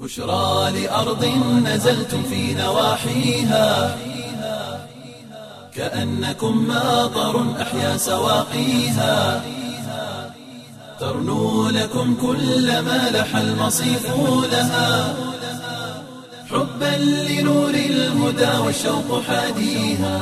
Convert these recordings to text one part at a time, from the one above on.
بشرى لأرض نزلتم في نواحيها كأنكم ماطر أحيا سواقيها ترنو لكم كل ما لح المصيف لها حبا لنور الهدى والشوق حاديها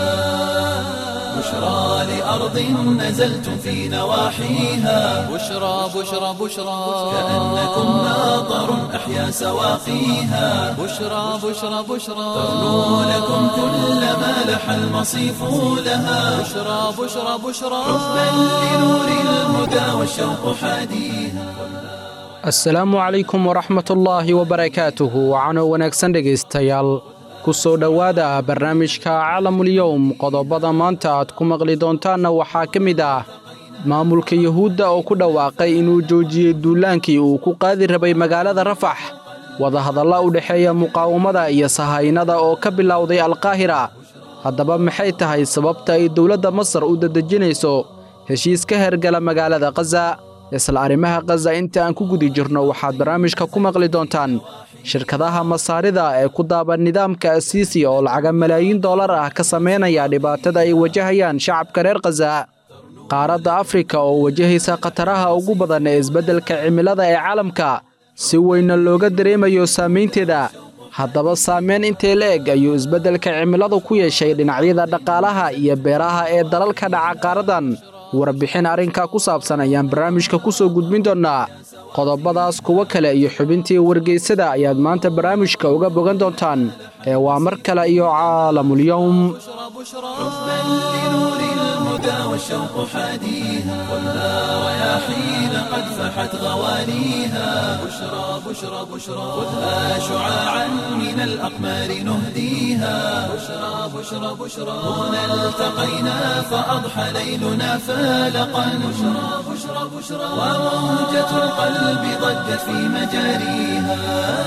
بشرى لأرض نزلتم في نواحيها بشرى بشرى بشرى كأنكم ماطر أحيا سواقيها بشرى بشرى بشرى ترنو لكم كل ما لح المصيف لها بشرى بشرى بشرى حبا لنور الهدى والشوق حاديها asalaamu calaykum waraxmatullaahi wabarakaatuhu waxaanoo wanaagsan dhegaystayaal ku soo dhowaada barnaamijka calamulyowm qodobada maanta aad ku maqli doontaanna waxaa ka mid ah maamulka yuhuudda oo ku dhawaaqay inuu joojiyey duulaankii uu ku qaadi rabay magaalada rafax wadahadalla u dhexeeya muqaawamada iyo sahaynada oo ka bilowday alkaahira haddaba maxay tahay sababta ay dowladda masar u dadejinayso heshiis ka hergala magaalada khaza isla arrimaha khaza inta aan ku gudi jirno waxaad barnaamijka ku maqli doontaan shirkadaha masaarida ee ku daaban nidaamka asiisi oo lacaga malaayiin dollar ah ka samaynaya dhibaatada ay wajahayaan shacabka reer khaza qaaradda afrika oo wajahaysa khataraha ugu badan ee isbeddelka cimilada ee caalamka si weynna looga dareemayo saamaynteeda haddaba saameyn intee la eg ayuu isbeddelka cimiladu ku yeeshay dhinacyada dhaqaalaha iyo beeraha ee dalalka dhaca qaaraddan warbixin arrinkaa ku saabsan ayaan barnaamijka ku soo gudbin doonnaa qodobadaas kuwo kale iyo xubintii wargeysada ayaad maanta barnaamijka uga bogan doontaan ee waa mar kale iyo caalamulyowm حبا لنور الهدى والشوق حاديها خذها رياحين قد فحت غوانيها بشرى بشرى بشرى خذها شعاعا من الأقمار نهديها بشرى بشرى بشرى هنا التقينا فأضحى ليلنا فالقا بشرى بشرى بشرى وموجة القلب ضجت في مجاريها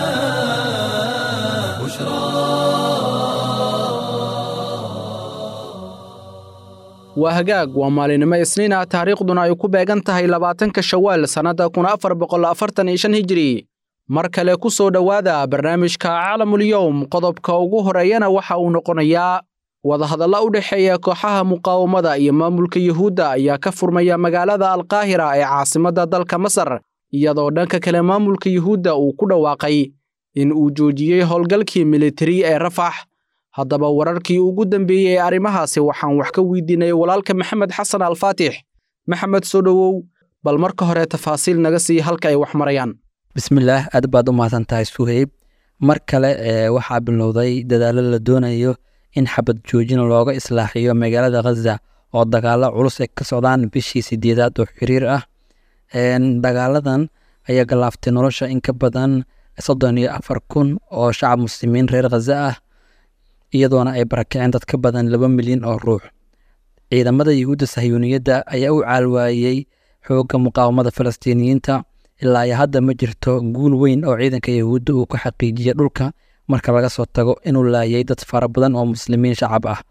waa hagaag waa maalinimo isniin ah taariikhduna ay ku beegan tahay labaatanka shawaal sannadda kun afar boqol afartan iyo shan hijiri mar kale ku soo dhowaada barnaamijka calamulyowm qodobka ugu horeeyana waxa uu noqonayaa wadahadalla u dhexeeya kooxaha muqaawamada iyo maamulka yuhuudda ayaa ka furmaya magaalada alkaahira ee caasimadda dalka masar iyadoo dhanka kale maamulka yuhuudda uu ku dhawaaqay in uu joojiyey howlgalkii militari ee rafax haddaba wararkii ugu dambeeyey ee arrimahaasi waxaan wax ka weydiinay walaalka maxamed xasan alfaatix maxamed soo dhowow bal marka hore tafaasiil naga sii halka ay wax marayaan bismillaah aad baad u mahadsan tahay suheyb mar kale ee waxaa bilowday dadaallo la doonayo in xabad joojin looga islaaxiyo magaalada khaza oo dagaalo culus ay ka socdaan bishii sideedaad oo xiriir ah dagaaladan ayaa galaaftay nolosha in ka badan soddon iyo afar kun oo shacab muslimiin reer khaza ah iyadoona ay barakiceen dad ka badan laba milyan oo ruux ciidamada yuhuudda sahyuuniyadda ayaa u caalwaayey xoogga muqaawamada falastiiniyiinta ilaa iyo hadda ma jirto guul weyn oo ciidanka yuhuudda uu ka xaqiijiyey dhulka marka laga soo tago inuu laayay dad fara badan oo muslimiin shacab ah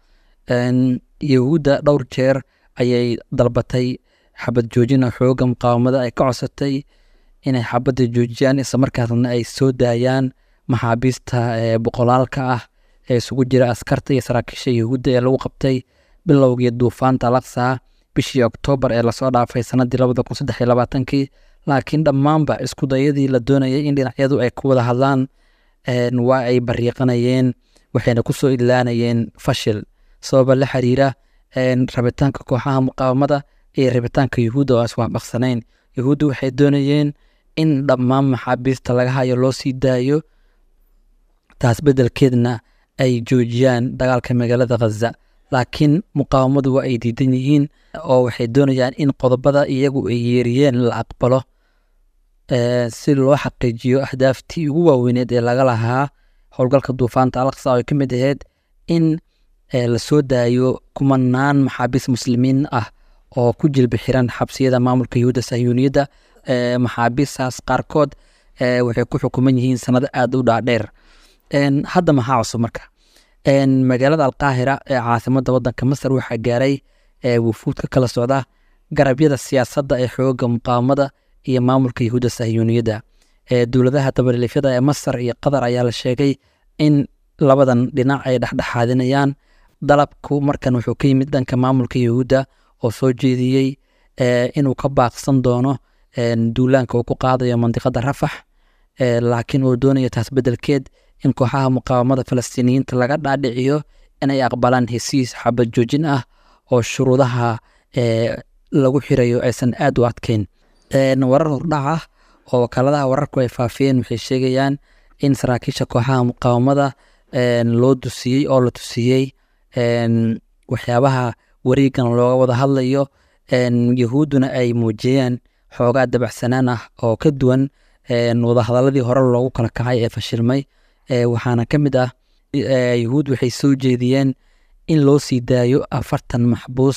yuhuudda dhowr jeer ayay dalbatay xabad joojina xoogga muqaawamada ay ka codsatay inay xabadda joojiyaan islamarkaasna ay soo daayaan maxaabiista boqolaalka ah ee isugu jira askarta iyo saraakiisha yuhuudda ee lagu qabtay bilowgii duufaanta alaqsa bishii oktoobar ee lasoo dhaafay sanadii labada kun saddex iyo labaatankii laakiin dhammaanba isku dayadii la doonayay in dhinacyadu ay ku wada hadlaan waa ay bariiqanayeen waxayna kusoo idlaanayeen fashil sababa la xiriira rabitaanka kooxaha muqaawamada iyo rabitaanka yuhuudda oo iswaafaqsanayn yuhuudda waxay doonayeen in dhammaan maxaabiista laga hayo loo sii daayo taas beddelkeedna ay joojiyaan dagaalka magaalada khaza laakiin muqaawamadu waa ay diidan yihiin oo waxay doonayaan in qodobada iyagu ay yeeriyeen la aqbalo si loo xaqiijiyo ahdaaftii ugu waaweyneed ee laga lahaa howlgalka duufaanta alaqsa oo ay ka mid ahayd in la soo daayo kumanaan maxaabiis muslimiin ah oo ku jilbi xiran xabsiyada maamulka yuhuudda sahyuuniyadda maxaabiistaas qaarkood waxay ku xukuman yihiin sanado aada u dhaadheer hadda maxaa cusub marka magaalada alqaahira ee caasimada wadanka masar waxaa gaaray wufuud ka kala socda garabyada siyaasadda ee xooga muqaawamada iyo maamulka yahuudda sahyuuniyadda ee dowladaha dabadhilifyada ee masar iyo qatar ayaa la sheegay in labadan dhinac ay dhexdhexaadinayaan dalabku markan wuxuu ka yimid dhanka maamulka yahuudda oo soo jeediyey inuu ka baaqsan doono duulaanka uu ku qaadayo mandiqada rafax laakiin uu doonayo taas bedelkeed in kooxaha muqaawamada falastiiniyiinta laga dhaadhiciyo inay aqbalaan hesiis xabad joojin ah oo shuruudaha lagu xirayo aysan aad u adkeyn warar hordhac ah oo wakaaladaha wararku ay faafiyeen waxay sheegayaan in saraakiisha kooxaha muqaawamada loo dusiyey oo la tusiyey waxyaabaha wareegan looga wada hadlayo yahuudduna ay muujiyeen xoogaa dabacsanaan ah oo ka duwan wadahadaladii hore loogu kala kacay ee fashilmay waxaana ka mid ah yahuud waxay soo jeediyeen in loo sii daayo afartan maxbuus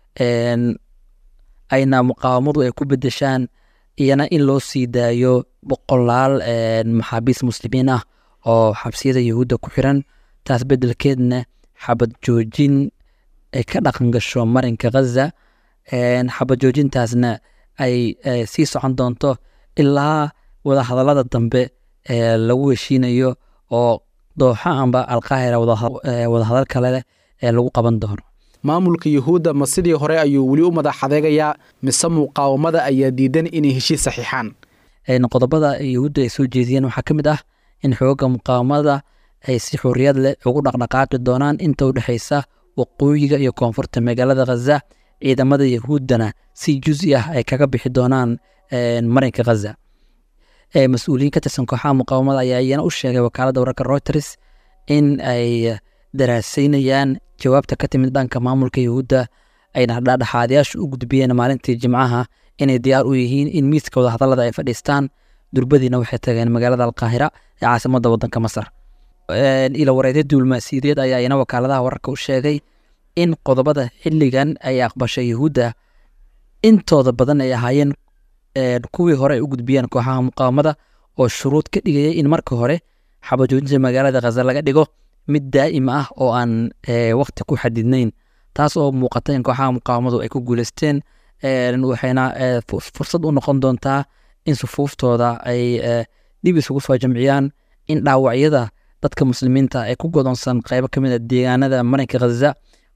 ayna muqaawamadu ay ku bedeshaan iyana in loo sii daayo boqolaal maxaabiis muslimiin ah oo xabsiyada yahuudda ku xiran taas bedelkeedna xabad joojin ay ka dhaqan gasho marinka ghaza xabad joojintaasna ay sii socon doonto ilaa wadahadalada dambe lagu heshiinayo oo dooxa amba alqaahira wadahadal kale ee lagu qaban doono maamulka yuhuudda ma sidii hore ayuu weli u madax adeegayaa mise muqaawamada ayaa diidan inay heshiis saxiixaan qodobada yahuudda ay soo jeediyeen waxaa ka mid ah in xooga muqaawamada ay si xorriyad leh ugu dhaqdhaqaaqi doonaan inta u dhexaysa waqooyiga iyo koonfurta magaalada khaza ciidamada yahuuddana si juzi ah ay kaga bixi doonaan marinka khaza mas-uuliyiin ka tirsan kooxaha muqaawamada ayaa iyana u sheegay wakaaladda wararka reuters in ay daraasaynayaan jawaabta ka timid dhanka maamulka yahuudda ayna dhexdhexaadayaashu u gudbiyeen maalintii jimcaha inay diyaar u yihiin in miiska wadahadallada ay fadhiistaan durbadiina waxay tageen magaalada alqaahira ee caasimadda waddanka masar ila wareedya duulmaasiyadeed ayaa iyana wakaaladaha wararka u sheegay in qodobada xilligan ay aqbashay yahuudda intooda badan ay ahaayeen kuwii hore ay u gudbiyeen kooxaha muqaawamada oo shuruud ka dhigayay in marka hore xabajoojinta magaalada khaza laga dhigo mid daa'im ah oo aan wakti ku xadidnayn taas oo muuqata in kooxaha muqaawamadu ay ku guuleysteen waxayna fursad u noqon doontaa in sufuuftooda ay dib isugu soo jamciyaan in dhaawacyada dadka muslimiinta ee ku godoonsan qeybo ka mid a deegaanada marinka khaza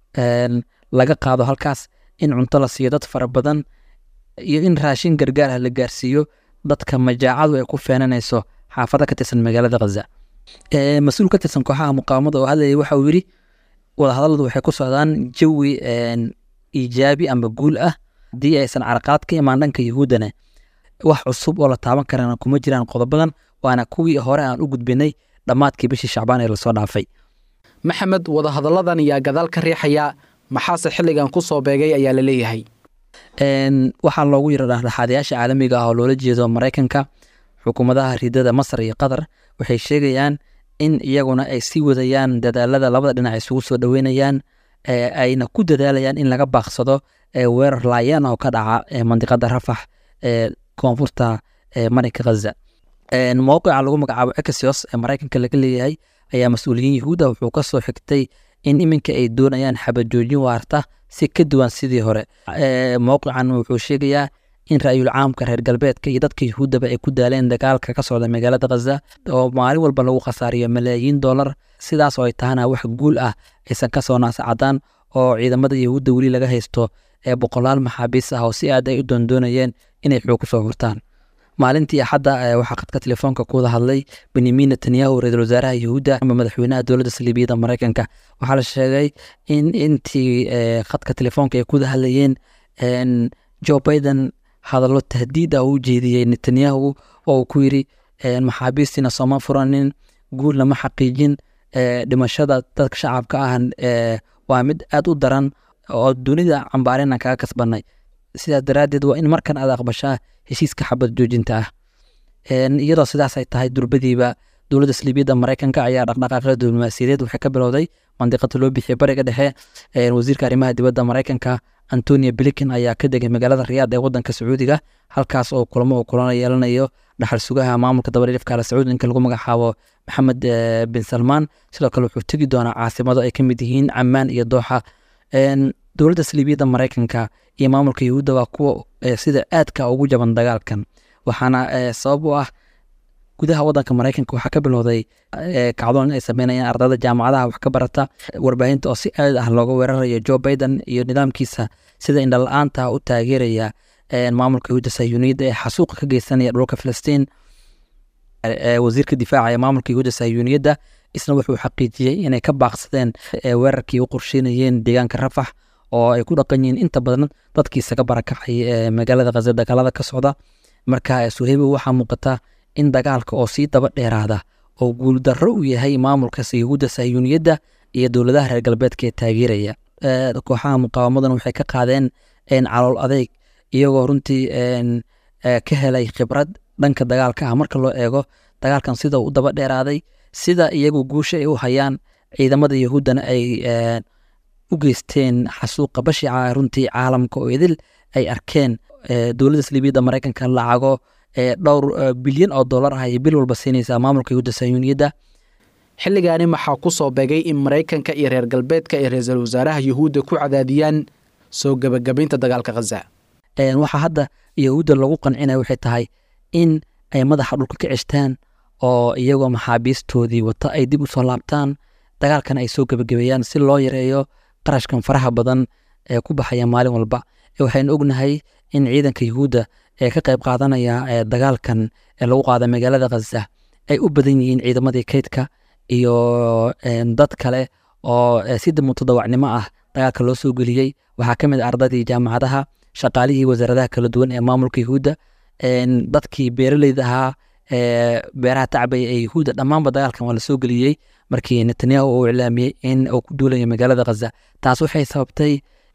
laga qaado halkaas in cunto la siiyo dad fara badan iyo in raashin gargaar ah la gaarsiiyo dadka majaacadu ay ku feenanayso xaafada ka tirsan magaalada khaza mas-uul ka tirsan kooxaha muqaawamada oo hadlayay waxa uu yidhi wadahadalladu waxay ku socdaan jawi iijaabi amba guul ah haddii aysan caraqaad ka imaan dhanka yahuuddana wax cusub oo la taaban karana kuma jiraan qodobadan waana kuwii hore aan u gudbinay dhammaadkii bishii shacbaan ee lasoo dhaafay maxamed wadahadalladan ayaa gadaal ka riixaya maxaase xilligan ku soo beegay ayaa la leeyahay waxaa loogu yira dhexdhexaadayaasha caalamiga ah oo loola jeedo maraykanka xukuumadaha ridada masar iyo qatar waxay sheegayaan in iyaguna ay sii wadayaan dadaalada labada dhinac isugu soo dhoweynayaan ayna ku dadaalayaan in laga baaqsado weerar laayaan oo ka dhaca mandiqada rafax ee koonfurta marinka khaza mowqica lagu magacaabo exos ee maraykanka laga leeyahay ayaa mas-uuliyiin yahuuda wuxuu ka soo xigtay in iminka ay doonayaan xabajoojin waarta si ka duwan sidii hore mowqican wuxuu sheegayaa in ra-yul caamka reer galbeedka iyo dadka yahuuddaba ay ku daaleen dagaalka ka socda magaalada khaza oo maalin walba lagu khasaariyo malaayiin dollar sidaas oo ay tahana wax guul ah aysan ka soo naasacadaan oo ciidamada yahuudda weli laga haysto ee boqolaal maxaabiis ah oo si aad ay u doondoonayeen inay xoog kusoo hurtaan maalintii axadda waxaa khadka telefoonka kuwada hadlay benyamin netanyahu ra-iisul wasaaraha yahuudda ama madaxweynaha dowladda saliibiyada maraykanka waxaa la sheegay in intii khadka telefoonka ay kuwada hadlayeen joe biden hadallo tahdiid ah u jeediyey netanyahu oo uu ku yidri maxaabiistiina sooma furanin guulna ma xaqiijin dhimashada dadka shacabka ah waa mid aad u daran oo dunida cambaarina kaga kasbanay sidaas daraaddeed waa in markan aad aqbashaa heshiiska xabad joojinta ah iyadoo sidaas ay tahay durbadiiba dowladda saliibiyadda maraykanka ayaa dhaqdhaqaaqyada diblomaasiyadeed waxay ka bilowday mandiqada loo bixiyay bariga dhexe wasiirka arrimaha dibadda maraykanka antonia blinken ayaa ka degay magaalada riyaad ee wadanka sacuudiga halkaas oo kulamo uu kulana yeelanayo dhaxal sugaha maamulka dabadhilifka ala sacuud ninka lagu magacaabo maxamed bin salmaan sidoo kale wuxuu tegi doonaa caasimado ay ka mid yihiin camaan iyo dooxa dowladda saliibiyadda maraykanka iyo maamulka yahuudda waa kuwa sida aadka ugu jaban dagaalkan waxaana sabab u ah gudaha wadanka maraykanka waxaa ka bilowday kacdoon ay sameynayaan ardayda jaamacadaha wax ka barata warbaahinta oo si aad ah looga weerarayo joe biden iyo nidaamkiisa sida indhala-aanta u taageeraya maamulka yahuudda sayuuniyadda ee xasuuqa ka geysanaya dhulka filistiin wasiirka difaaca ee maamulka yahuudda sayuuniyadda isna wuxuu xaqiijiyey inay ka baaqsadeen weerarkii u qorsheynayeen deegaanka rafax oo ay ku dhaqan yihiin inta badan dadkii isaga barakacay magaalada khaza dagaalada ka socda marka suheybo waxaa muuqata in dagaalka oo sii daba dheeraada oo guuldarro u yahay maamulka yahuudda sayuuniyadda iyo dowladaha reer galbeedka ee taageeraya kooxaha muqaawamadan waxay ka qaadeen calool adeyg iyagoo runtii ka helay khibrad dhanka dagaalka ah marka loo eego dagaalkan sida u daba dheeraaday sida iyagu guusha ay u hayaan ciidamada yahuuddana ay u geysteen xasuuqa bashica runtii caalamka oo idil ay arkeen dowladda saliibiyadda maraykanka lacago dhowr bilyan oo dollar ah ayay bil walba siinaysaa maamulka yahuudda sayuuniyadda xilligaani maxaa ku soo beegay in maraykanka iyo reer galbeedka ay ra-iisul wasaaraha yuhuudda ku cadaadiyaan soo gebagabaynta dagaalka khaza waxaa hadda yahuudda lagu qancinaya waxay tahay in ay madaxa dhulka ka ceshtaan oo iyagoo maxaabiistoodii wata ay dib u soo laabtaan dagaalkan ay soo gebagabeeyaan si loo yareeyo qarashkan faraha badan ee ku baxaya maalin walba waxaynu ognahay in ciidanka yuhuudda ee ka qayb qaadanaya dagaalkan ee lagu qaada magaalada khaza ay u badan yihiin ciidamadii kaydka iyo dad kale oo si mutadawacnimo ah dagaalka loo soo geliyey waxaa ka mid a ardaydii jaamacadaha shaqaalihii wasaaradaha kala duwan ee maamulka yuhuudda dadkii beeraleyda ahaa beeraha tacbaya ee yuhuudda dhammaanba dagaalkan waa la soo geliyey markii netanyahu uu iclaamiyey in uu ku duulayo magaalada khaza taas waxay sababtay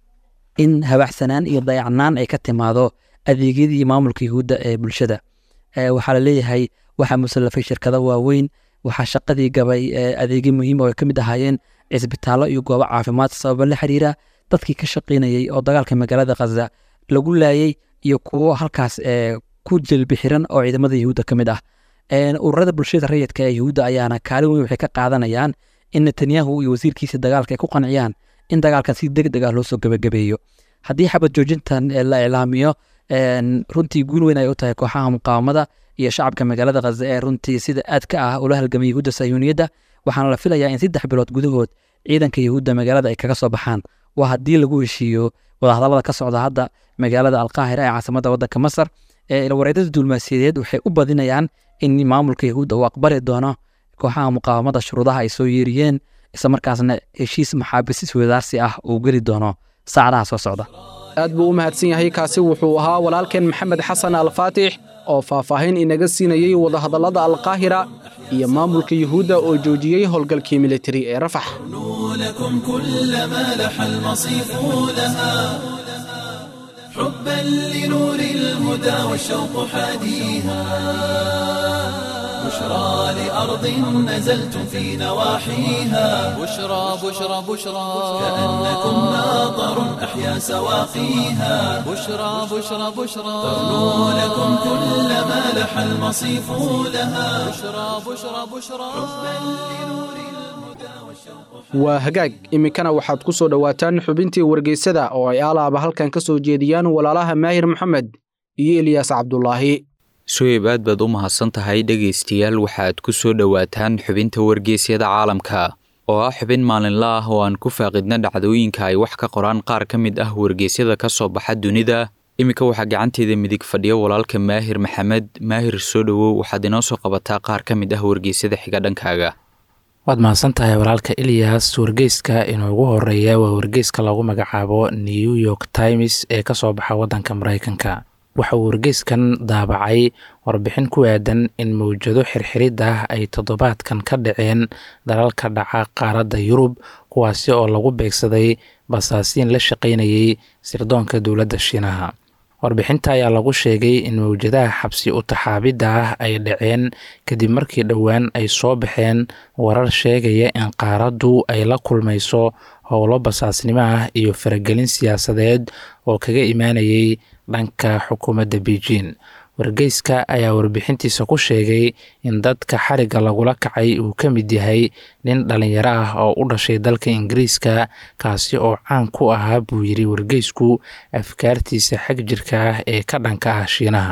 in habaxsanaan iyo dayacnaan ay ka timaado adeegyadii maamulka yuhuudda ee bulshada waxaa laleeyahay waxaa musallafay shirkado waaweyn waxaa shaqadii gabay adeegyo muhiima oo ay ka mid ahaayeen cisbitaallo iyo goobo caafimaad sababa la xiriira dadkii ka shaqaynayey oo dagaalka magaalada khaza lagu laayey iyo kuwo halkaas ku jelbi xiran oo ciidamada yuhuudda ka mid ah ururada bulshada rayidka ee yuhuudda ayaana kaalin weyn waxay ka qaadanayaan in netanyahu iyo wasiirkiisa dagaalka ay ku qanciyaan in dagaalkan si deg deg ah loo soo gebagabeeyo haddii xabad joojintan la iclaamiyo runtii guul weyn ay u tahay kooxaha muqaawamada iyo shacabka magaalada khaza ee runtii sida aadka ah ula halgamay yahuudda sayuuniyadda waxaana la filayaa in saddex bilood gudahood ciidanka yahuudda magaalada ay kaga soo baxaan waa haddii lagu heshiiyo wadahadallada ka socda hadda magaalada alqaahira ee caasimada waddanka masar wareedada duulmaasiyadeed waxay u badinayaan in maamulka yahuudda uu aqbali doono kooxaha muqaawamada shuruudaha ay soo yeeriyeen islamarkaasna heshiis maxaabisis wadaarsi ah uu geli doono saacadaha soo socda aad buu u mahadsan yahay kaasi wuxuu ahaa walaalkeen maxamed xasan alfaatix oo faahfaahin inaga siinayey wadahadallada alqaahira iyo maamulka yuhuudda oo joojiyey howlgalkii militari ee rafax لكم كل ما لح المصيف لها حبا لنور الهدى والشوق حاديها بشرى لأرض نزلتم في نواحيها بشرى بشرى بشرى كأنكم ماطر أحيا سواقيها بشرى بشرى بشرى تغنو لكم كل ما لح المصيف لها بشرى بشرى بشرى waa hagaag iminkana waxaad ku soo dhowaataan xubintii wargeysada oo ay aalaaba halkan ka soo jeediyaan walaalaha maahir maxamed iyo eliyaas cabdulaahi suheyb aad baad u mahadsan tahay dhegaystayaal waxaad ku soo dhowaataan xubinta wargeysyada caalamka oo ah xubin maalinla ah oo aan ku faaqidna dhacdooyinka ay wax ka qoraan qaar ka mid ah wargeysyada ka soo baxa dunida iminka waxaa gacanteeda midig fadhiya walaalka maahir maxamed maahir soo dhowow waxaad inoo soo qabataa qaar ka mid ah wargeysyada xiga dhankaaga waad mahadsan tahay walaalka eliyas wargeyska inoogu horeeya waa wargeyska lagu magacaabo new york times ee ka soo baxa waddanka maraykanka waxa uu wargeyskan daabacay warbixin ku aadan in mawjado xirxirid ah ay toddobaadkan ka dhaceen dalalka dhaca qaaradda yurub kuwaasi oo lagu beegsaday basaasiin la shaqaynayay sirdoonka dowladda shiinaha warbixinta ayaa lagu sheegay in mawjadaha xabsi u taxaabidda ah ay dhaceen kadib markii dhowaan ay soo baxeen warar sheegaya in qaaraddu ay la kulmayso howlo basaasnimo ah iyo faragelin siyaasadeed oo kaga imaanayay dhanka xukuumadda beijing wargeyska ayaa warbixintiisa ku sheegay in dadka xarigga lagula kacay uu ka mid yahay nin dhallinyaro ah oo u dhashay dalka ingiriiska kaasi oo caan ku ahaa buu yidhi wargeysku afkaartiisa xag jirka ah ee ka dhanka ah shiinaha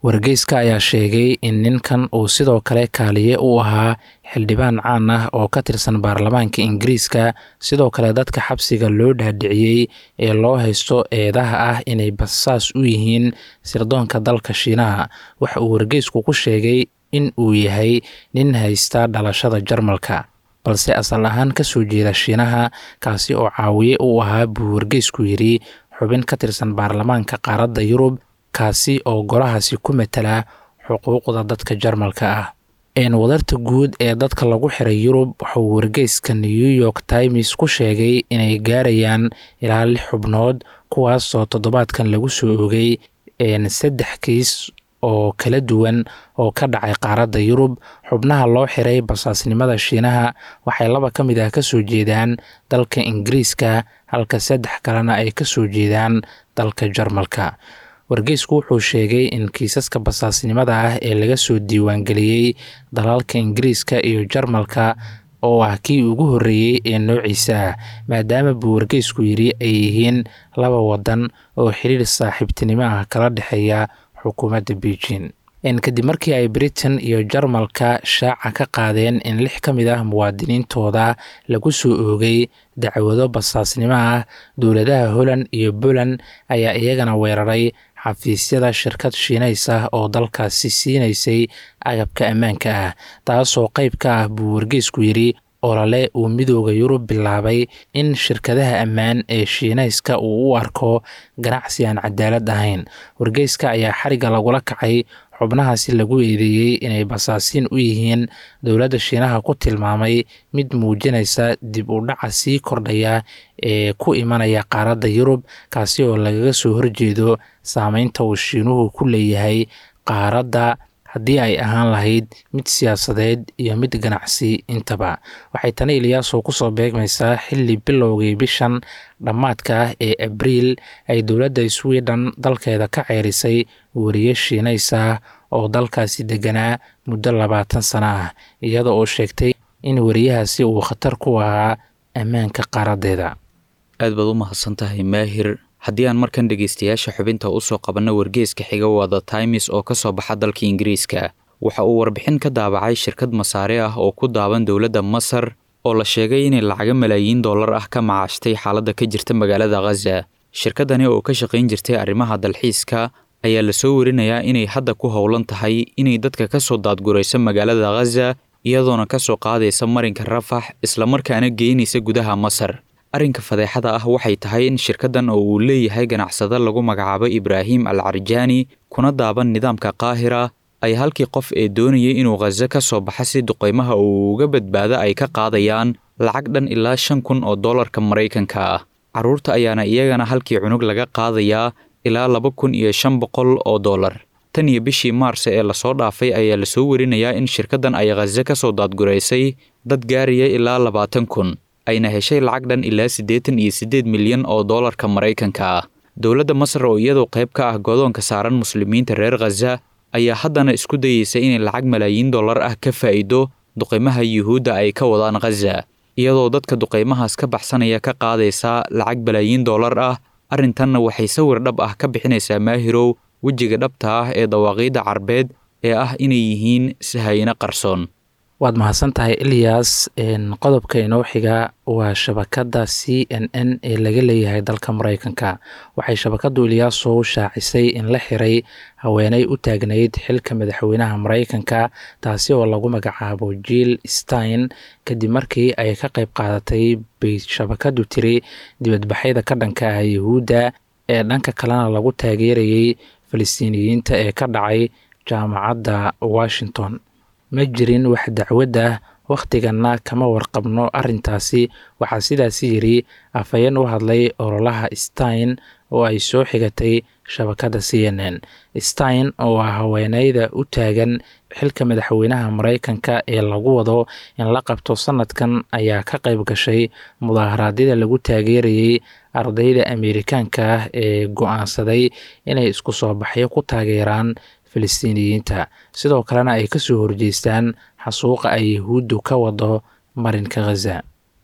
wargeyska ayaa sheegay in ninkan uu sidoo kale kaaliye u ahaa xildhibaan caan ah oo ka tirsan baarlamaanka ingiriiska sidoo kale dadka xabsiga loo dhaadhiciyey ee loo haysto eedaha ah inay basaas u yihiin sirdoonka dalka shiinaha waxa uu wargeysku ku sheegay in uu yahay nin haysta dhalashada jarmalka balse asal ahaan ka soo jeeda shiinaha kaasi oo caawiye u ahaa buu wargeysku yidhi xubin ka tirsan baarlamaanka qaaradda yurub kaasi oo golahaasi ku matala xuquuqda dadka jarmalka ah wadarta guud ee dadka lagu xiray yurub wuxuu wargeyska new york times ku sheegay inay gaarayaan ilaa lix xubnood kuwaasoo toddobaadkan lagu soo ogay saddex kiis oo kala duwan oo ka dhacay qaaradda yurub xubnaha loo xiray basaasnimada shiinaha waxay laba ka mid ah ka soo jeedaan dalka ingiriiska halka saddex kalena ay ka soo jeedaan dalka jarmalka wargeysku wuxuu sheegay in kiisaska basaasnimada ah ee laga soo diiwaangeliyey dalalka ingiriiska iyo jarmalka oo ah kii ugu horreeyey ee noociisa ah maadaama buu wargeysku yidhi ay yihiin laba wadan oo xiriir saaxiibtinimo ah kala dhexeeya xukuumadda beijing kadib markii ay britain iyo jarmalka shaaca ka qaadeen in lix ka mid ah muwaadiniintooda lagu soo oogay dacwado basaasnimo ah dowladaha holland iyo poland ayaa iyagana weeraray xafiisyada shirkad shiinays ah oo dalkaasi siinaysay agabka ammaanka ah taasoo qayb ka ah buu wargeysku yidhi olole uu midooda yurub bilaabay in shirkadaha ammaan ee shiinayska uu u arko ganacsi aan cadaalad ahayn wargeyska ayaa xariga lagula kacay xubnahaasi lagu eedeeyey inay basaasiin u yihiin dowladda shiinaha ku tilmaamay mid muujinaysa dib u dhaca sii kordhaya ee ku imanaya qaaradda yurub kaasi oo lagaga soo horjeedo saameynta uu shiinuhu ku leeyahay qaaradda haddii ay ahaan lahayd mid siyaasadeed iyo mid ganacsi intaba waxay tani iliyaaso kusoo beegmaysaa xilli bilowgii bishan dhammaadka ah ee abriil ay dowladda sweden dalkeeda ka ceerisay weriye shiinays ah oo dalkaasi deganaa muddo labaatan sano ah iyada oo sheegtay in weriyahaasi uu khatar ku ahaa ammaanka qaaraddeeda aad baad u mahadsan tahay maahir haddii aan markan dhegaystayaasha xubinta usoo qabanno wargeeska xiga wada times oo ka soo baxa dalka ingiriiska waxa uu warbixin ka daabacay shirkad masaare ah oo ku daaban dowladda masar oo la sheegay inay lacago malaayiin dollar ah ka macaashtay xaaladda ka jirta magaalada khaza shirkadani oo ka shaqayn jirtay arrimaha dalxiiska ayaa lasoo warinayaa inay hadda ku howlan tahay inay dadka ka soo daadgurayso magaalada khaza iyadoona ka soo qaadaysa marinka rafax islamarkaana geynaysa gudaha masar arrinka fadeexada ah waxay tahay in shirkaddan oo uu leeyahay ganacsado lagu magacaabo ibraahim al carjaani kuna daaban nidaamka qaahira ay halkii qof ee doonayay inuu khaza ka soo baxa si duqaymaha uu uga badbaado ay ka qaadayaan lacag dhan ilaa shan kun oo dollarka maraykanka ah carruurta ayaana iyagana halkii cunug laga qaadayaa ilaa laba kun iyo shan boqol oo dollar tan iyo bishii maarse ee lasoo dhaafay ayaa lasoo warinayaa in shirkaddan ay khaza ka soo daadguraysay dad gaaraya ilaa labaatan kun ayna heshay lacag dhan ilaa siddeetan iyo siddeed milyan oo dollarka maraykanka ah dowladda masar oo iyadoo qayb ka ah godoonka saaran muslimiinta reer khaza ayaa haddana isku dayeysa inay lacag malaayiin dollar ah ka faa'iido duqaymaha yuhuudda ay ka wadaan khaza iyadoo dadka duqaymahaas ka baxsanaya ka qaadaysa lacag balaayiin dollar ah arrintanna waxay sawir dhab ah ka bixinaysaa maahirow wejiga dhabta ah ee dawaaqiidda carbeed ee ah inay yihiin sahayno qarsoon waad mahadsan tahay ilyas qodobka inoo xiga waa shabakadda c n n ee laga leeyahay dalka maraykanka waxay shabakaddu ilyaaso shaacisay in la xiray haweeney u taagnayd xilka madaxweynaha maraykanka taasi oo lagu magacaabo jill stein kadib markii ay ka qayb qaadatay bay shabakaddu tiri dibadbaxyada ka dhanka ah yuhuudda ee dhanka kalena lagu taageerayay falastiiniyiinta ee ka dhacay jaamacadda washington ma jirin wax dacwad ah wakhtiganna kama warqabno arrintaasi waxaa sidaasi yidhi afhayeen u hadlay ololaha stein oo ay soo xigatay shabakadda c n n stein oo ah haweeneyda u taagan xilka madaxweynaha maraykanka ee lagu wado in la qabto sanadkan ayaa ka qayb gashay mudaharaadyada lagu taageerayay ardayda ameerikaanka ah ee go-aansaday inay isku soo baxyo ku taageeraan falastiiniyiinta sidoo kalena ay kasoo horjeestaan xasuuqa ay yahuuddu ka wado marinka khaza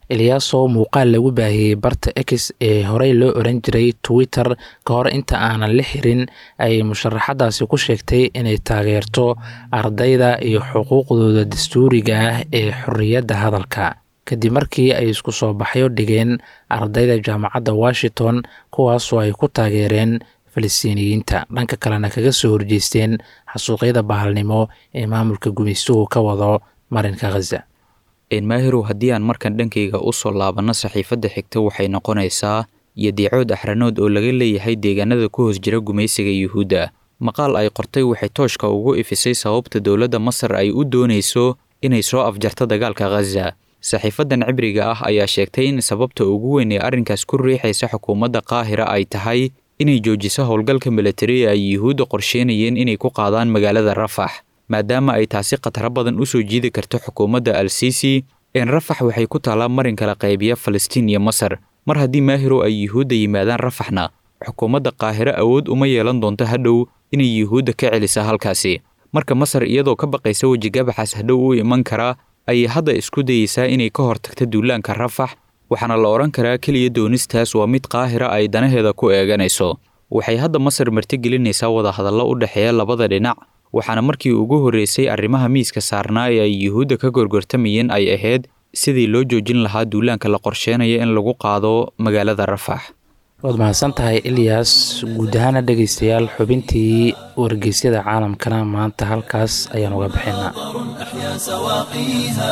eliyaaso muuqaal lagu baahiyey barta x ee horey loo oran jiray twitter ka hor inta aanan la xirin ay musharaxadaasi ku sheegtay inay taageerto ardayda iyo xuquuqdooda dastuuriga ah ee xorriyadda hadalka kadib markii ay isku soo baxyo dhigeen ardayda jaamacadda washington kuwaasoo ay ku taageereen falistiiniyiinta dhanka kalena kaga soo horjeesteen xasuuqyada bahalnimo ee maamulka gumaystuhu ka wado marinka khaza maahirow haddii aan markan dhankayga u soo laabanno saxiifadda xigta waxay noqonaysaa yadiicood axranood oo laga leeyahay deegaanada ku hoos jira gumaysiga yuhuudda maqaal ay qortay waxay tooshka ugu ifisay sababta dowladda masar ay u doonayso inay soo afjarto dagaalka khaza saxiifadan cibriga ah ayaa sheegtay in sababta ugu weyn ee arrinkaas ku riixaysa xukuumadda qaahira ay tahay inay joojiso howlgalka milatari ay yuhuudda qorsheynayeen inay ku qaadaan magaalada rafax maadaama ay taasi khataro badan u soo jiidi karto xukuumadda al sisi een rafax waxay ku taallaa marin kala qaybiya falastiin iyo masar mar haddii maahirow ay yuhuudda yimaadaan rafaxna xukuumadda qaahiro awood uma yeelan doonto hadhow inay yuhuudda ka celisa halkaasi marka masar iyadoo ka baqaysa wejigabaxaas hadhow u iman karaa ayay hadda isku dayeysaa inay ka hortagto duulaanka rafax waxaana la odhan karaa keliya doonistaas waa mid qaahira ay danaheeda ku eeganayso waxay hadda masar martigelinaysaa wadahadallo u dhexeeya labada dhinac waxaana markii ugu horreysay arrimaha miiska saarnaa ee ay yuhuudda ka gorgortamayeen ay ahayd sidii loo joojin lahaa duulaanka la qorsheenaya in lagu qaado magaalada rafax waad mahadsan tahay ilyas guud ahaana dhegaystayaal xubintii wargeysyada caalamkana maanta halkaas ayaan uga bixinaa أحيا سواقيها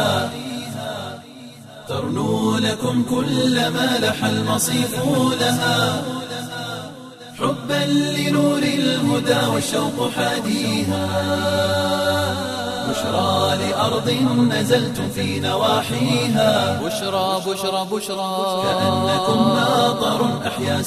ترنو لكم كل ما لح المصيف لها حبا لنور الهدى والشوق حاديها بشرى لأرض نزلتم في نواحيها بشرى بشرى بشرى كأنكم ناظر أحيا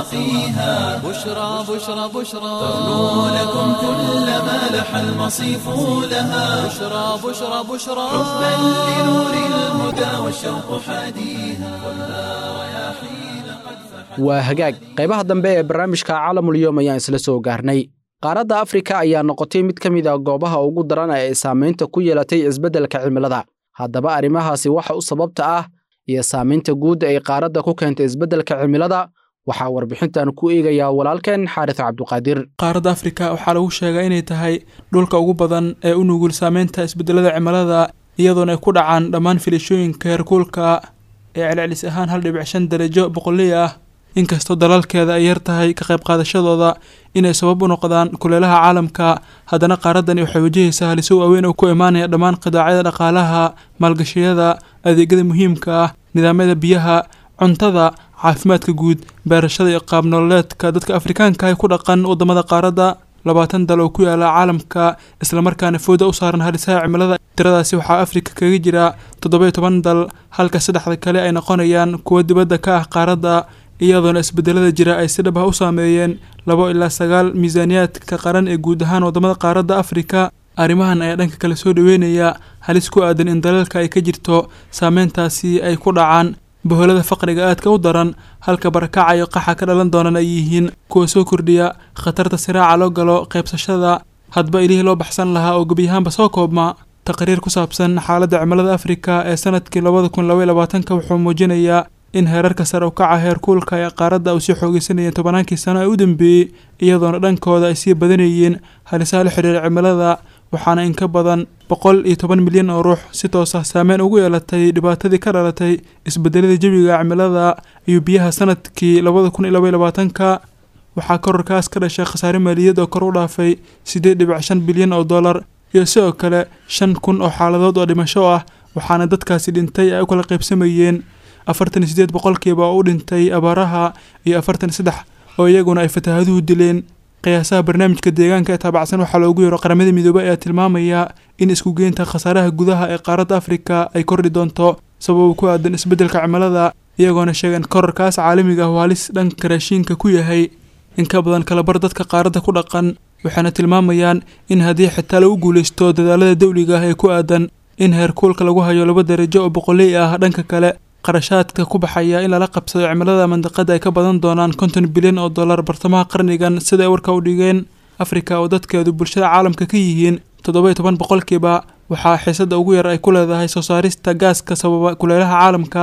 سواقيها بشرى بشرى بشرى ترنو لكم كل ما لح المصيف لها بشرى بشرى بشرى حبا لنور الهدى والشوق حاديها خذها رياحين قد فحت waa hagaag qaybaha dambe ee barnaamijka caalamulyoom ayaan isla soo gaarnay qaaradda afrika ayaa noqotay mid ka mid a goobaha ugu daran ee ay saamaynta ku yeelatay isbeddelka cimilada haddaba arrimahaasi waxa u sababta ah iyo saamaynta guud ay qaaradda ku keentay isbeddelka cimilada waxaa warbixintan ku eegayaa walaalkeen xaaris cabduqaadir qaaradda afrika waxaa lagu sheegaa inay tahay dhulka ugu badan ee u nugul saameynta isbedelada cimilada iyadoona ay ku dhacaan dhammaan filashooyinka heerkuulka ee celcelis ahaan hal dhibic shan darajo boqoley ah inkastoo dalalkeeda ay yar tahay ka qayb qaadashadooda inay sabab u noqdaan kuleelaha caalamka haddana qaaraddani waxay wajahaysaa haliso waaweyn oo ku imaanaya dhammaan qidaacyada dhaqaalaha maalgashiyada adeegyada muhiimka ah nidaamyada biyaha cuntada caafimaadka guud beerashada iyo qaab nololeedka dadka afrikaanka ah ee ku dhaqan waddamada qaaradda labaatan dal oo ku yaala caalamka islamarkaana fooda u saaran halisaha cimilada tiradaasi waxaa afrika kaga jira toddoba-iyo toban dal halka saddexda kale ay noqonayaan kuwo dibadda ka ah qaaradda iyadoona isbedelada jira ay si dhab ah u saameeyeen labo ilaa sagaal miisaaniyaadka qaran ee guud ahaan waddamada qaaradda afrika arrimahan ayaa dhanka kale soo dhaweynaya halis ku aadan in dalalka ay ka jirto saameyntaasi ay ku dhacaan boholada faqriga aadka u daran halka barakaca iyo qaxa ka dhalan doonan ay yihiin kuwa soo kordhiya khatarta siraaca loo galo qaybsashada hadba ilihii loo baxsan lahaa oo gebiyahaanba soo koobma taqriir ku saabsan xaaladda cimilada afrika ee sanadkii labada kun labaiy labaatanka wuxuu muujinayaa in heerarka sare u kaca heerkuulka ee qaaradda uu sii xoogeysanayeen tobannaankii sano ee u dambeeyey iyadoona dhankooda ay sii badanayeen halisaha la xidhiira cimilada waxaana in ka badan boqol iyo toban milyan oo ruux si toos ah saameyn ugu yeelatay dhibaatadii ka dhalatay isbedelada jawiga cimilada iyo biyaha sanadkii labada kun iyo labaiy labaatanka waxaa kororkaas ka dhashay khasaare maaliyad oo kor u dhaafay siddeed dhibic shan bilyan oo dollar iyo sidoo kale shan kun oo xaaladood oo dhimasho ah waxaana dadkaasi dhintay ay u kala qaybsamayeen afartan iyo siddeed boqolkiiba oo u dhintay abaaraha iyo afartan iyo saddex oo iyaguna ay fataahaduhu dileen qiyaasaha barnaamijka deegaanka ee taabacsan waxaa loogu yeero qaramada midoobey ayaa tilmaamaya in isku geynta khasaaraha gudaha ee qaaradda afrika ay kordhi doonto sabab ku aadan isbeddelka cimilada iyagoona sheegeen korarkaas caalamiga ah oo halis dhanka raashiinka ku yahay in ka badan kalabar dadka qaaradda ku dhaqan waxaana tilmaamayaan in haddii xitaa lagu guulaysto dadaalada dawliga ah ee ku aadan in heerkuulka lagu hayo laba darajo oo boqoley ah dhanka kale qarashaadka ku baxaya in lala qabsado cimilada mandiqada ay ka badan doonaan konton bilyan oo dollar bartamaha qarnigan sida ay warka u dhigeen afrika oo dadkeedu bulshada caalamka ka yihiin toddoba iyo toban boqolkiiba waxaa xiisada ugu yar ay ku leedahay soo saarista gaaska sababa kuleelaha caalamka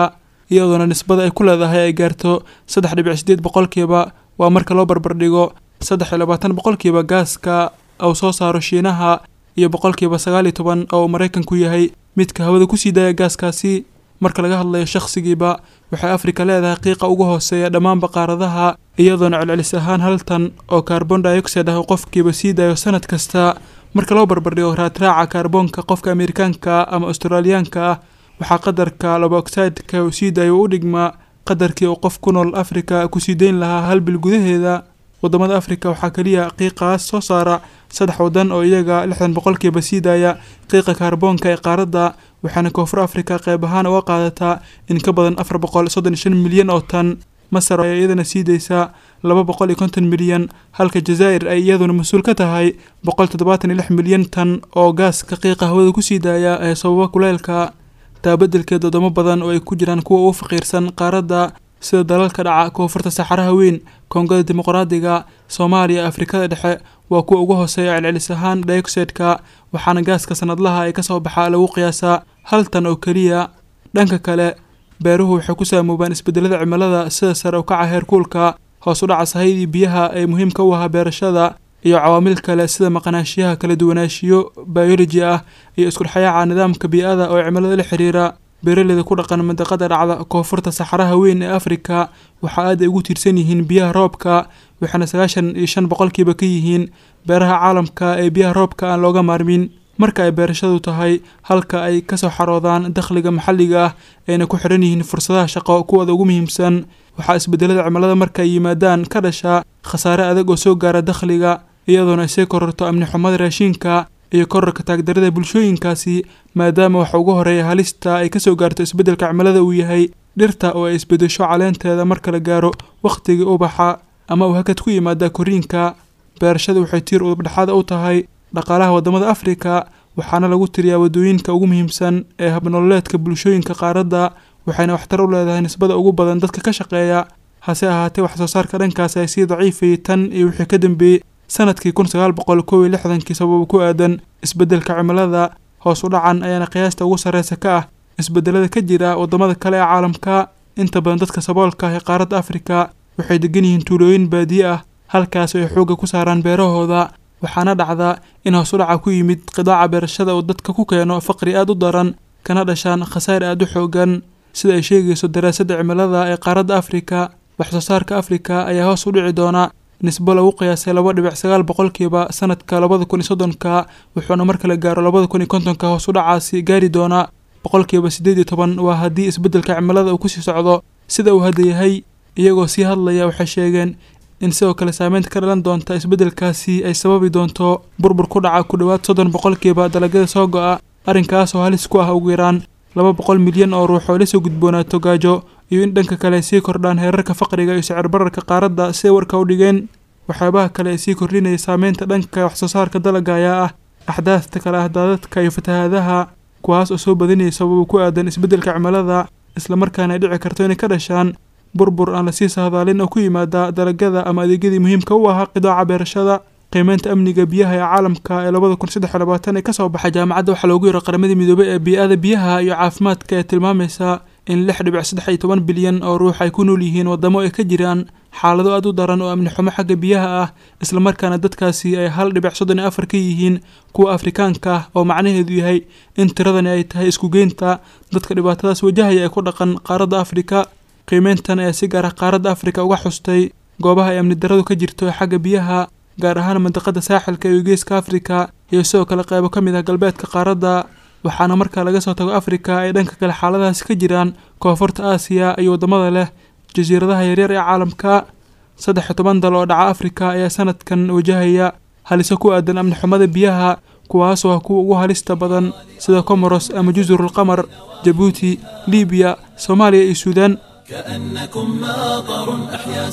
iyadoona nisbada ay ku leedahay ay gaarto saddex dhibic sideed boqolkiiba waa marka loo barbardhigo saddex iyo labaatan boqolkiiba gaaska uu soo saaro shiinaha iyo boqolkiiba sagaal iyo toban oo uu maraykanku yahay midka hawada kusii daaya gaaskaasi marka laga hadlayo shakhsigiiba waxay afrika leedahay qiiqa ugu hooseeya dhammaanba qaaradaha iyadoona celcelis ahaan hal tan oo kaarbon dioxide ah uu qofkiiba sii daayo sanad kasta marka loo barbardhigo raadraaca kaarboonka qofka amerikaanka ama australiyaanka ah waxaa qadarka laba oxideka uu sii daayo u dhigmaa qadarkii uu qof ku nool afrika kusii dayn lahaa hal bil gudaheeda wadamada afrika waxaa keliya qiiqaas soo saara saddex wadan oo iyaga lixdan boqolkiiba sii daaya qiiqa kaarboonka ee qaaradda waxaana koonfur afrika qeyb ahaan uga qaadataa in ka badan afar boqol soddon iyo shan milyan oo tan masar ayaa iyadana sii daysaa laba boqol iyo konton milyan halka jazaa'ir ay iyaduna mas-uul ka tahay boqol toddobaatan iyo lix milyan tan oo gaaska qiiqa hawada kusii daaya ee sababa kuleelka taabadelkeed wadamo badan oo ay ku jiraan kuwa ugu faqiirsan qaaradda sida dalalka dhaca koonfurta saxaraha weyn koongada dimuqraadiga soomaaliya afrikada dhexe waa kuwa ugu hooseeya celcelis ahaan dioxideka waxaana gaaska sanadlaha ee kasoo baxa lagu qiyaasaa hal tan oo keliya dhanka kale beeruhu waxay ku saamoobaan isbedelada cimilada sida sare u kaca heerkuulka hoos u dhaca sahaydii biyaha ee muhiimka u ahaa beerashada iyo cawaamil kale sida maqnaashiyaha kala duwanaanshiyo bioloji ah iyo iskudhexyaaca nidaamka bii-ada oo cimilada la xiriira beeraleyda ku dhaqan mandaqada dhacda koonfurta saxaraha weyn ee afrika waxa aad ay ugu tiirsan yihiin biyaha roobka waxaana sagaashan iyo shan boqolkiiba ka yihiin beeraha caalamka ee biyaha roobka aan looga maarmin marka ay beerashadu tahay halka ay kasoo xaroodaan dakhliga maxalliga ah ayna ku xidhan yihiin fursadaha shaqo kuwooda ugu muhiimsan waxaa isbedelada cimilada marka ay yimaadaan ka dhasha khasaare adag oo soo gaara dakhliga iyadoona ay sii kororto amni xumada raashinka iyo korarka taagdarada bulshooyinkaasi maadaama waxa ugu horeeya halista ay kasoo gaarto isbeddelka cimilada uu yahay dhirta oo ay isbedesho caleenteeda marka la gaaro wakhtigii ubaxa ama uu hakad ku yimaada koriinka beerashada waxay tiir udubdhexaada u tahay dhaqaalaha wadamada afrika waxaana lagu tiriyaa wadooyinka ugu muhiimsan ee habnololeedka bulshooyinka qaaradda waxayna waxtar u leedahay nisbada ugu badan dadka ka shaqeeya hase ahaatee waxsoo saarka dhankaasi ay sii daciifayay tan iyo wixii ka dambeeyey sanadkii kun sagaal boqol kow iyo lixdankii sababa ku aadan isbeddelka cimilada hoos u dhacan ayaana qiyaasta ugu sarreysa ka ah isbedelada ka jira wadamada kale ee caalamka inta badan dadka saboolka ah ee qaaradda afrika waxay degan yihiin tuulooyin baadiye ah halkaas ay xoogga ku saaraan beerahooda waxaana dhacda in hoos u dhaca ku yimid qidaaca beerashada uu dadka ku keeno faqri aad u daran kana dhashaan khasaar aad u xoogan sida ay sheegayso daraasadda cimilada ee qaaradda afrika waxsoo saarka afrika ayaa hoos u dhici doona nisbo lagu qiyaasay laba dhibic sagaal boqolkiiba sanadka labada kun iyo soddonka wuxuuna marka la gaaro labada kun iyo kontonka hoos u dhacaasi gaari doonaa boqolkiiba siddeed iyo toban waa haddii isbeddelka cimilada uu kusii socdo sida uu hadda yahay iyagoo sii hadlaya waxay sheegeen in sidoo kale saameynta ka dhalan doonta isbeddelkaasi ay sababi doonto burbur ku dhaca ku dhowaad soddon boqolkiiba dalagyada soo go-a arrinkaasoo halis ku ah ugu yaraan laba boqol milyan oo ruux oo lasoo gudboonaato gaajo iyo in dhanka kale ay sii kordhaan heerarka faqriga iyo sicir bararka qaaradda siday warka u dhigeen waxyaabaha kale ee sii kordhinaya saameynta dhanka waxsoo saarka dalagga ayaa ah axdaafta kale ah daadadka iyo fatahaadaha kuwaas oo soo badanayay sababa ku aadan isbeddelka cimilada islamarkaana ay dhici karto inay ka dhashaan burbur aan lasii sahdaalin oo ku yimaada dalagyada ama adeegyadii muhiimka u ahaa qidaaca beerashada qiimeynta amniga biyaha ee caalamka ee labada kun saddex iyo labaatan ee kasoo baxay jaamacadda waxaa loogu yaro qaramadii midoobay ee bii-ada biyaha iyo caafimaadka ee tilmaamaysa in lix dhibic saddex iyo toban bilyan oo ruux ay ku nool yihiin wadamo ay ka jiraan xaalado aad u daran oo amni xumo xagga biyaha ah islamarkaana dadkaasi ay hal dhibic soddon iyo afar ka yihiin kuwa afrikaanka ah oo macnaheedu yahay in tiradani ay tahay iskugeynta dadka dhibaatadaas wajahaya ee ku dhaqan qaaradda afrika qiimeyntan ayaa si gaar ah qaaradda afrika uga xustay goobaha ay amni daradu ka jirto ee xagga biyaha gaar ahaan mandaqada saaxilka iyo geeska afrika iyo sidoo kale qeybo ka mid ah galbeedka qaaradda waxaana marka laga soo tago afrika ay dhanka kale xaaladahaasi ka jiraan koonfurta aasiya iyo waddamada leh jasiiradaha yaryar ee caalamka saddex iyo toban dal oo dhaca afrika ayaa sanadkan wajahaya haliso ku aadan amni xumada biyaha kuwaasoo ah kuwa ugu halista badan sida comoros ama jusrul qamar jabuuti libiya soomaaliya iyo suudaan كأنكم ماطر أحيا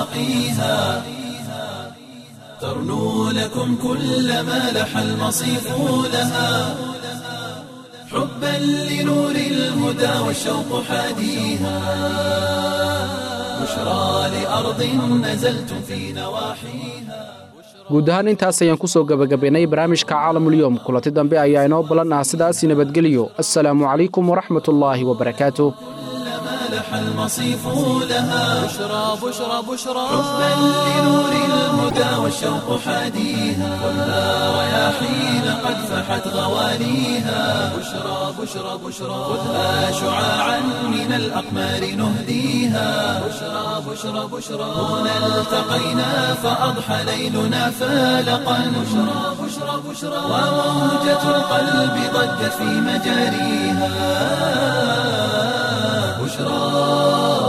سواقيها ترنو لكم كل ما لح المصيف لها حبا لنور الهدى والشوق حاديها بشرى لأرض نزلتم في نواحيها guud ahaan intaas ayaan ku soo gebagabaynay barnaamijka caalamulyoom kulanti dambe ayaa inoo ballan ah sidaasi nabadgelyo assalaamu calaykum waraxmatullaahi wabarakaatuh لح المصيف لها بشرى بشرى بشرى حبا لنور الهدى والشوق حاديها والنار رياحين قد فحت غواليها بشرى بشرى بشرى خذها شعاعا من الأقمار نهديها بشرى بشرى بشرى هنا التقينا فأضحى ليلنا فالقا بشرى بشرى بشرى وموجة القلب ضجت في مجاريها بشرى